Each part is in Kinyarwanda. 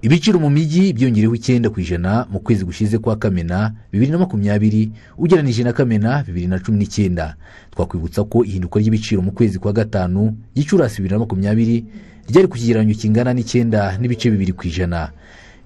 ibiciro mu mijyi byiyongereho icyenda ku ijana mu kwezi gushize kwa kamena bibiri na makumyabiri ugereranije na kamena bibiri na cumi n'icyenda twakwibutsa ko ihinduka ry'ibiciro mu kwezi kwa gatanu gicurasi bibiri na makumyabiri ryari ku kigereranyo kingana n'icyenda n'ibice bibiri ku ijana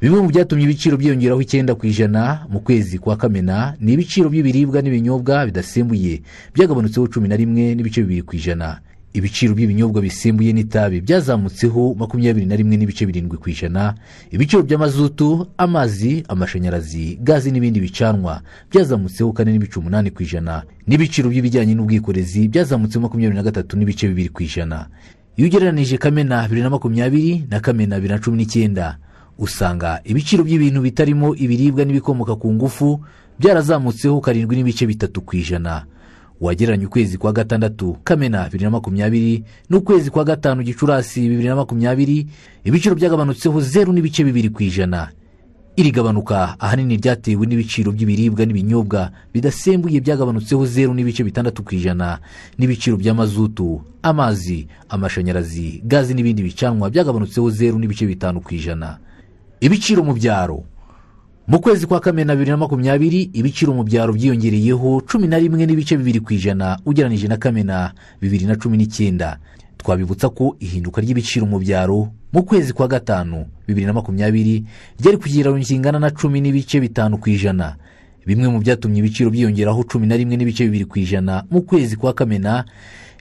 bimwe mu byatumye ibiciro byiyongeraho icyenda ku ijana mu kwezi kwa kamena ni ibiciro by'ibiribwa n'ibinyobwa bidasembuye byagabanutseho cumi na rimwe n'ibice bibiri ku ijana ibiciro by'ibinyobwa bisembuye n'itabi byazamutseho makumyabiri na rimwe n'ibice birindwi ku ijana ibiciro by'amazutu amazi amashanyarazi gazi n'ibindi bicanwa byazamutseho kane n'ibice umunani ku ijana n'ibiciro by'ibijyanye n'ubwikorezi byazamutseho makumyabiri na gatatu n'ibice bibiri ku ijana iyo ugereranije kamena bibiri na makumyabiri na kamena bibiri na cumi n'icyenda usanga ibiciro by'ibintu bitarimo ibiribwa n'ibikomoka ku ngufu byarazamutseho karindwi n'ibice bitatu ku ijana wagereranya ukwezi kwa gatandatu kamena bibiri na makumyabiri n'ukwezi kwa gatanu gicurasi bibiri na makumyabiri ibiciro byagabanutseho zeru n'ibice bibiri ku ijana iri gabanuka ahanini ryatewe n'ibiciro by'ibiribwa n'ibinyobwa bidasembuye byagabanutseho zeru n'ibice bitandatu ku ijana n'ibiciro by'amazutu amazi amashanyarazi gazi n'ibindi bicanwa byagabanutseho zeru n'ibice bitanu ku ijana ibiciro mu byaro mu kwezi kwa kamena bibiri na makumyabiri ibiciro mu byaro byiyongereyeho cumi na rimwe n'ibice bibiri ku ijana ugereranije na kamena bibiri na cumi n'icyenda twabibutsa ko ihinduka ry'ibiciro mu byaro mu kwezi kwa gatanu bibiri na makumyabiri ryari ku kigereranyo kingana na cumi n'ibice bitanu ku ijana bimwe mu byatumye ibiciro byiyongeraho cumi na rimwe n'ibice bibiri ku ijana mu kwezi kwa kamena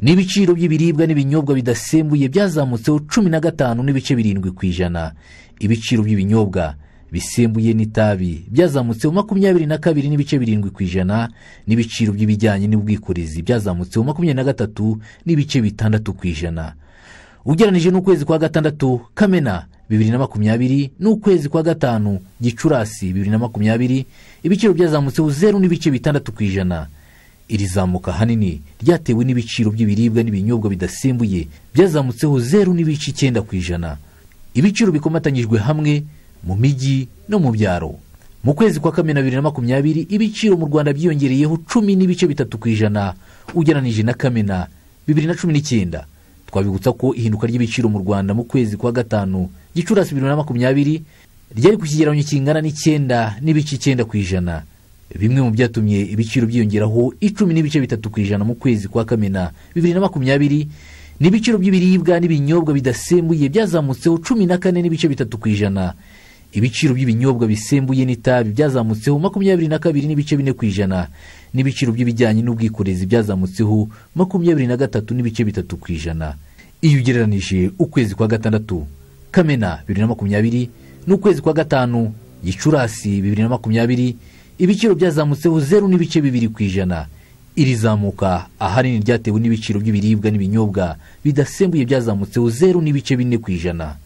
ni ibiciro by'ibiribwa n'ibinyobwa bidasembuye byazamutseho cumi na gatanu n'ibice birindwi ku ijana ibiciro by'ibinyobwa bisembuye n'itabi byazamutseho makumyabiri na kabiri n'ibice birindwi ku ijana n'ibiciro by'ibijyanye n'ubwikorezi byazamutseho makumyabiri na gatatu n'ibice bitandatu ku ijana ugereranije n'ukwezi kwa gatandatu kamena bibiri na makumyabiri n'ukwezi kwa gatanu gicurasi bibiri na makumyabiri ibiciro byazamutseho zeru n'ibice bitandatu ku ijana iri zamuka ahanini ryatewe n'ibiciro by'ibiribwa n'ibinyobwa bidasembuye byazamutseho zeru n'ibice icyenda ku ijana ibiciro bikomatanyijwe hamwe mu mijyi no mu byaro mu kwezi kwa kamena bibiri na makumyabiri ibiciro mu rwanda byiyongereyeho cumi n'ibice bitatu ku ijana ugereranije na kamena bibiri na cumi n'icyenda twabibutsa ko ihinduka ry'ibiciro mu rwanda mu kwezi kwa gatanu gicurasi bibiri na makumyabiri ryari ku kigereranyo kingana n'icyenda n'ibice icyenda ku ijana bimwe mu byatumye ibiciro byiyongeraho icumi n'ibice bitatu ku ijana mu kwezi kwa kamena bibiri na makumyabiri ni ibiciro by'ibiribwa n'ibinyobwa bidasembuye byazamutseho cumi na kane n'ibice bitatu ku ijana ibiciro by'ibinyobwa bisembuye n'itabi byazamutseho makumyabiri na kabiri n'ibice bine ku ijana n'ibiciro by'ibijyanye n'ubwikorezi byazamutseho makumyabiri na gatatu n'ibice bitatu ku ijana iyo ugereranije ukwezi kwa gatandatu kamena bibiri na makumyabiri n'ukwezi kwa gatanu gicurasi bibiri na makumyabiri ibiciro byazamutseho zeru n'ibice bibiri ku ijana iri zamuka ahanini ryatewe n'ibiciro by'ibiribwa n'ibinyobwa bidasembuye byazamutseho zeru n'ibice bine ku ijana